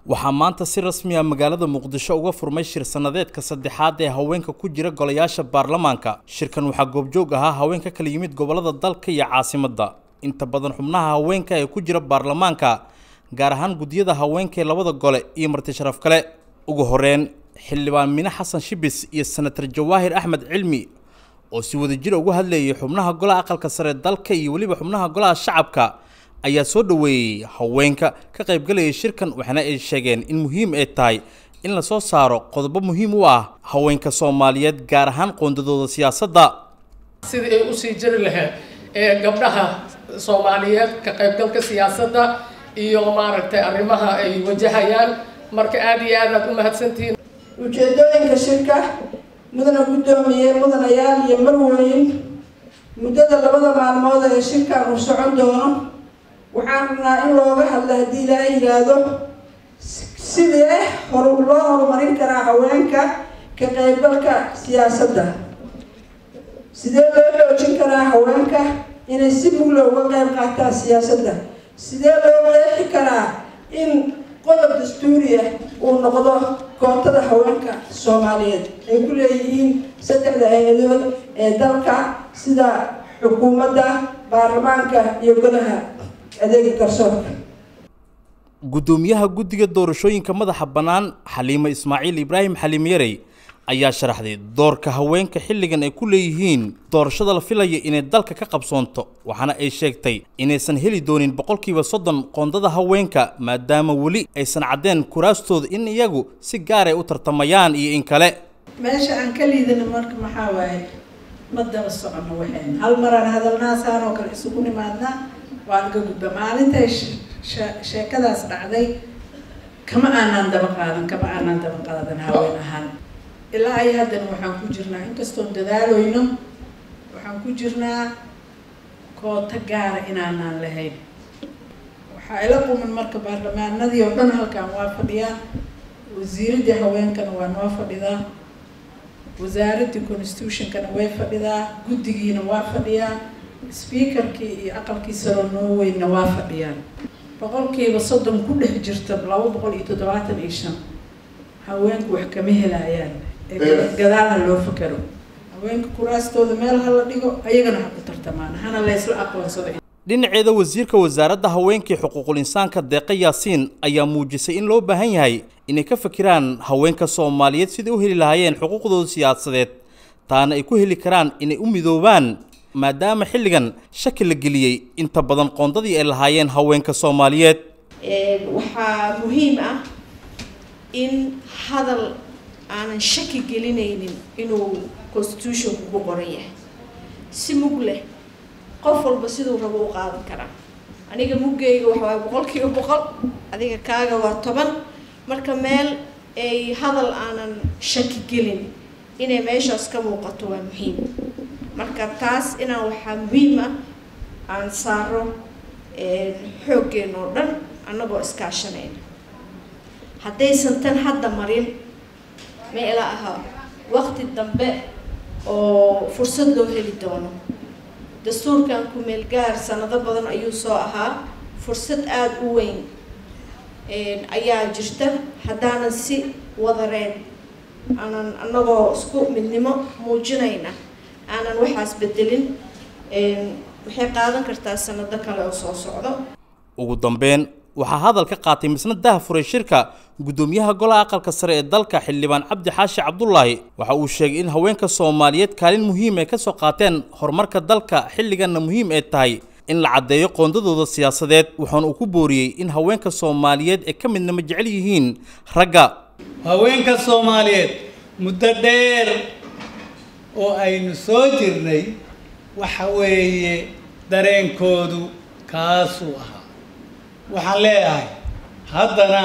waxaa maanta si rasmi ah magaalada muqdisho uga furmay shir sannadeedka saddexaad ee haweenka ku jira golayaasha baarlamaanka shirkan waxaa goobjoog ahaa haween ka kala yimid gobolada dalka iyo caasimadda inta badan xubnaha haweenka ee ku jira baarlamaanka gaar ahaan guddiyada haweenka ee labada gole iyo marti sharaf kale ugu horeyn xildhibaan mine xasan shibis iyo senatar jawaahir axmed cilmi oo si wadajira uga hadlayay xubnaha golaha aqalka sare dalka iyo weliba xubnaha golaha shacabka ayaa soo dhoweeyey haweenka ka qaybgalayay shirkan waxaana ay sheegeen in muhiim ay tahay in la soo saaro qodobo muhiim u ah haweenka soomaaliyeed gaar ahaan qoondadooda siyaasadda sidii ay usii jiri lahayd ee gabdhaha soomaaliyeed ka qaybgalka siyaasadda iyo maaragtay arrimaha ay wajahayaan marka aada iyo aad aad u mahadsantihiin ujeedooyinka shirka mudana guddoomiye mudanayaal iyo marweyn muddada labada maalmood ee shirkan uu socon doono waxaan rabnaa in looga hadla haddii ilaaha yidhaahdo sidee horu loo horumarin karaa haweenka ka qaybgalka siyaasadda sidee loo xoojin karaa haweenka inay si mugla uga qayb qaataan siyaasadda sidee loo qeexi karaa in qodob dastuuriya uu noqdo kootada haweenka soomaaliyeed ay ku leeyihiin saddexda hay-adood ee dalka sida xukuumadda baarlamaanka iyo golaha adeega garsoorka guddoomiyaha guddiga doorashooyinka madaxa bannaan xaliimo ismaaciil ibraahim xaliim yarey ayaa sharaxday doorka haweenka xilligan ay ku leeyihiin doorashada la filaya inay dalka ka qabsoonto waxaana ay sheegtay inaysan heli doonin boqolkiiba soddon qoondada haweenka maadaama weli aysan caddeen kuraastooda in iyagu si gaaray u tartamayaan iyo in kale meesha aan ka liidana marka maxaa waaye ma daba socono waxayn hal maraan hadalnaasaan oo kale isugu nimaadnaa waan ka gudba maalintay sheekadaas dhacday kama aanaan daba qaadan kama aanaan daba qaadan haween ahaan ilaa ay haddana waxaan ku jirnaa inkastoon dadaalooyno waxaan ku jirnaa koota gaara inaanaan lahayn waxaa ila quman marka baarlamaanadii oo dhan halkaan waa fadhiyaa wasiiraddii haweenkana waa noo fadhidaa wasaaraddii constitutionkana way fadhidaa guddigiina waa fadhiyaa speakerkii iyo aqalkii saroo norwayna waa fadhiyaan boqolkiiba soddon ku dhex jirta laba boqol iyo toddobaatan iyo shan haweenku wax kama helayaan gadaal ha loo fakero haweenka kuraastooda meel ha la dhigo ayagana ha ku tartamaan hana laysla aqoonsado dhinaceeda wasiirka wasaaradda haweenkii xuquuqul insaanka deeqa yaasiin ayaa muujisay in loo baahan yahay inay ka fakiraan haweenka soomaaliyeed siday u heli lahaayeen xuquuqdooda siyaasadeed taana ay ku heli karaan inay u midoobaan maadaama xilligan shaki la geliyey inta badan qoondadii ay lahaayeen haweenka soomaaliyeed waxaa muhiim ah in hadal aanan shaki gelinaynin inuu constitutionku ku qoran yahay si mug leh qof walba siduu rabo u qaadan karaa aniga muggeyga waxawaaye boqol kiiba boqol adiga kaaga waa toban marka meel ay hadal aanan shaki gelin inay meeshaas ka muuqato waa muhiim marka taas inaan waxaa muhiim ah aan saaro xooggeena oo dhan annagoo iskaashanayna haddaysan tan hadda marin ma ila aha waqti dambe oo fursad loo heli doono dastuurkan ku-meel gaar sanado badan ayuu soo ahaa fursad aada u weyn ayaa jirta haddaanan si wadareen aanan annagoo isku midnimo muujinayna aanan waxaas bedelin waxay qaadan kartaa sanado kale oo soo socdo ugu dambeyn waxaa hadal ka qaatay misna daha furay shirka guddoomiyaha golaha aqalka sare ee dalka xildhibaan cabdi xaashi cabdulaahi waxa uu sheegay in haweenka soomaaliyeed kaalin muhiim ay ka soo qaateen horumarka dalka xilliganna muhiim ay tahay in la caddeeyo qoondadooda siyaasadeed waxaana uu ku booriyey in haweenka soomaaliyeed ay ka midnama jecel yihiin ragga haweenka soomaaliyeed muddo dheer oo aynu soo jirnay waxa weeye dareenkoodu kaasuu ahaa waxaan leeyahay haddana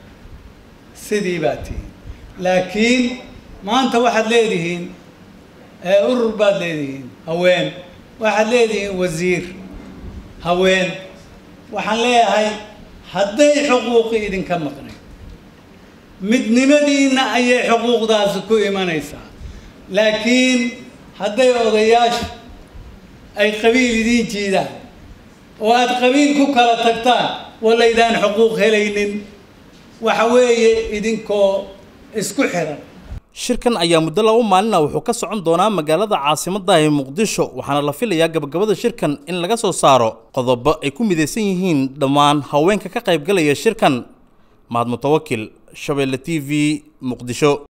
sidii baa tihiin laakiin maanta waxaad leedihiin urur baad leedihiin haween waxaad leedihiin wasiir haween waxaan leeyahay hadday xuquuqi idinka maqnay midnimadiinna ayay xuquuqdaasi ku imanaysaa laakiin hadday odayaashu ay qabiil idiin jiidaan oo aada qabiil ku kala tagtaan walaydaan xuquuq helaynin waxa weeye idinkoo isku xiran shirkan ayaa muddo laba maalina wuxuu ka socon doonaa magaalada caasimadda ee muqdisho waxaana la filayaa gabagabada shirkan in laga soo saaro qodobo ay ku midaysan yihiin dhammaan haweenka ka qaybgalaya shirkan mahad mutawakil shabeelle t v muqdisho